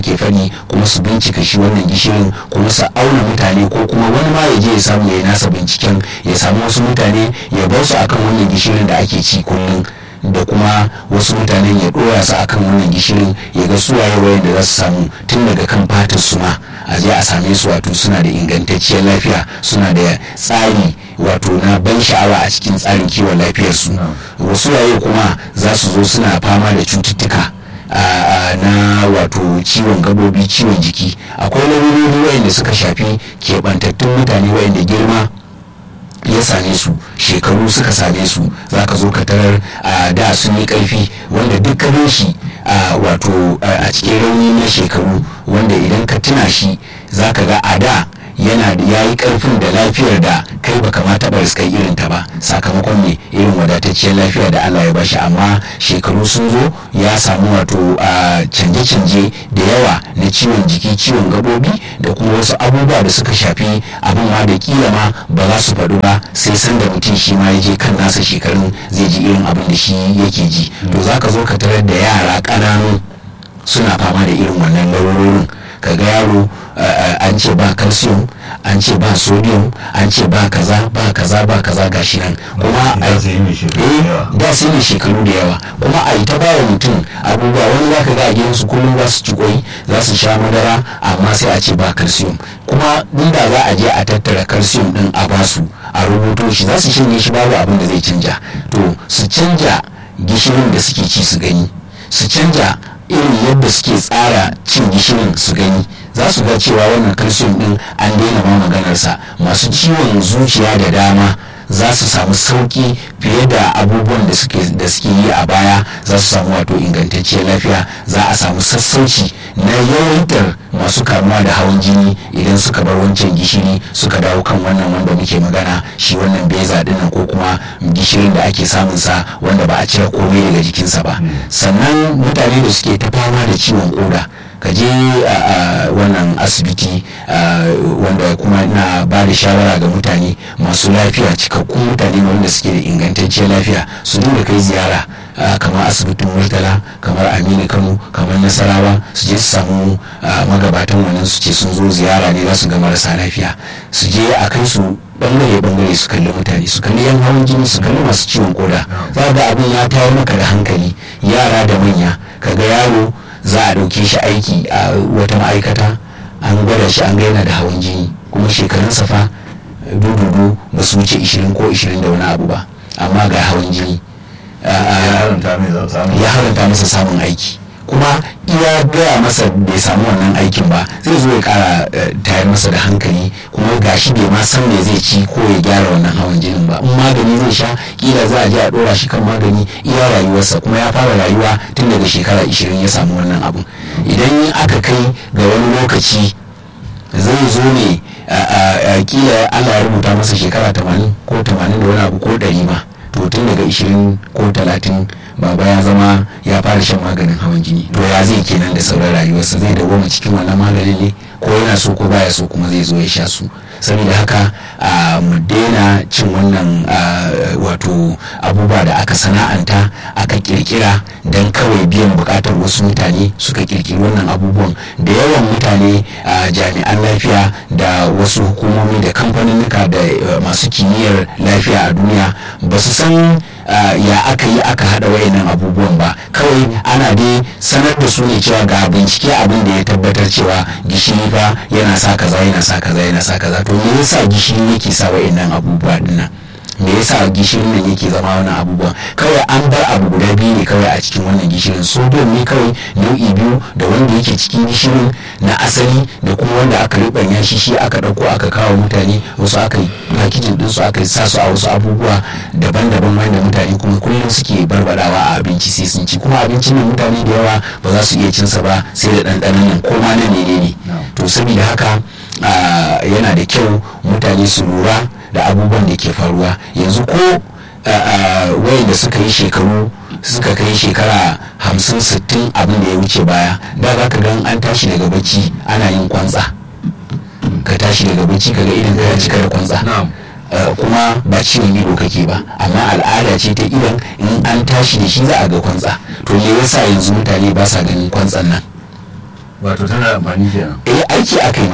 ke fani kuma su bincika shi wannan gishirin kuma su auna mutane ko kuma wani ma ya je ya samu ya yi nasa binciken ya samu wasu mutane ya bar su akan wannan gishirin da ake ci kullum da kuma wasu mutanen ya dora su akan wannan gishirin ya ga su waye wayan da za su samu tun daga kan fatar su ma a je a same su wato suna da ingantacciyar lafiya suna da tsari wato na ban sha'awa a cikin tsarin kiwon lafiyarsu wasu waye kuma za su zo suna fama da cututtuka na wato ciwon gabobi ciwon jiki akwai larurori wayanda suka shafi keɓantattun mutane wayanda girma ya same su shekaru suka same su za ka zo ka tarar da sun yi karfi wanda dukkanin shi wato a cikin rauni na shekaru wanda idan ka tuna shi za ka ga a da yana da ya yi karfin da lafiyar da kai ba kamata ba riskai irin ta ba sakamakon ne irin wadatacciyar lafiya da Allah ya bashi amma shekaru sun zo ya samu wato canje-canje da yawa na ciwon jiki ciwon gabobi da kuma wasu abubuwa da suka shafi abin ma da kila ma ba za su faɗu ba sai san da mutum shi ma ya je kan nasa shekarun zai ji irin abin da shi yake ji to za ka zo ka tarar da yara ƙananu suna fama da irin wannan larurorin ka ga yaro an ce ba calcium an ce ba sodium an ce ba kaza ba kaza ba kaza gashi nan kuma Da su yi mai shekaru da yawa. da su yi shekaru da yawa kuma a yi ta bawa mutum abubuwa wani za ka ga a gidansu kullum za su ci kwai za su sha madara amma sai a ce ba calcium kuma inda za a je a tattara calcium din a basu a rubuto shi za su shanye shi babu abin da zai canja to su canja gishirin da suke ci su gani su canja irin yadda suke tsara cin gishirin su gani za su ga cewa wannan calcium din an daina ma maganarsa masu ciwon zuciya da dama za su samu sauki fiye da abubuwan da suke da suke yi a baya za su samu wato ingantacciyar lafiya za a samu sassauci na yawaitar masu kamuwa da hawan jini idan suka bar wancan gishiri suka dawo kan wannan wanda muke magana shi wannan beza dinnan ko kuma gishirin da ake samun sa wanda ba a cire komai daga jikinsa ba sannan mutane da suke ta fama da ciwon koda ka je a wannan asibiti wanda kuma na ba da shawara ga mutane masu lafiya cikakkun mutane wanda suke da ingantacciyar lafiya su dinga kai ziyara kamar asibitin murtala kamar aminu kano kamar nasarawa su je su samu magabatan wannan su ce sun zo ziyara ne za su ga marasa lafiya su je a kai su bangare bangare su kalli mutane su kalli yan hawan jini su kalli masu ciwon koda za ga abin ya tayar maka da hankali yara da manya kaga yaro za a ɗauke shi aiki a wata ma'aikata an gwada shi an gaina da hawan jini kuma shekarun safa dududu ba su wuce 20 ko 20 da wani abu ba amma ga hawan jini ya haranta masa samun aiki kuma iya gaya masa bai samu wannan aikin ba zai zo ya kara tayar masa da hankali kuma gashi bai ma san me zai ci ko ya gyara wannan hawan jinin ba in magani zai sha kila za a je a dora shi kan magani iya rayuwarsa kuma ya fara rayuwa tun daga shekara 20 ya samu wannan abu idan aka kai ga wani lokaci zai zo ne kila Allah ya rubuta masa shekara 80 ko 80 da wani abu ko 100 ma to tun daga 20 ko 30 baba ya zama ya fara shan maganin hawan jini to ya zai kenan da sauran rayuwarsa zai dawoma cikin wannan maganin ne ko yana so ko baya so kuma zai zo ya sha su saboda haka mu daina cin wannan wato abubuwa da aka sana'anta aka kirkira don kawai biyan bukatar wasu mutane suka kirkiri wannan abubuwan da yawan mutane jami'an lafiya da wasu hukumomi da kamfaninnika da masu kimiyyar lafiya a duniya ba su san ya aka yi aka hada wayannan abubuwan ba kawai ana dai sanar da su ne cewa ga bincike abin da ya tabbatar cewa gishiri fa yana sa kaza yana sa kaza yana sa kaza to me yasa gishiri yake sa wayannan abubuwa dinnan me yasa gishirin nan yake zama wani abubuwan kawai an bar abu guda biyu ne kawai a cikin wannan gishirin sodium ne kawai nau'i biyu da wanda yake cikin gishirin na asali da kuma wanda aka ribanya shi shi aka dauko aka kawo mutane wasu aka yi pakijin din su aka sa su a wasu abubuwa daban-daban wanda mutane kuma kullum suke barbadawa a abinci sai sun ci kuma abincin nan mutane da yawa ba za su iya cin sa ba sai da ɗanɗanon nan ko ma na menene to saboda haka yana da kyau mutane su lura da abubuwan da ke faruwa yanzu ko wayan da suka yi shekaru suka kai shekara hamsin sittin abin da ya wuce baya da za ka gan an tashi daga bacci ana yin kwantsa ka tashi daga bacci ka ga idan ka cika da kwantsa kuma ba ciwon ido kake ba amma al'ada ce ta idan in an tashi da shi za a ga kwantsa to me yasa yanzu mutane ba sa ganin kwantsan nan wato tana amfani kenan eh aiki aka yi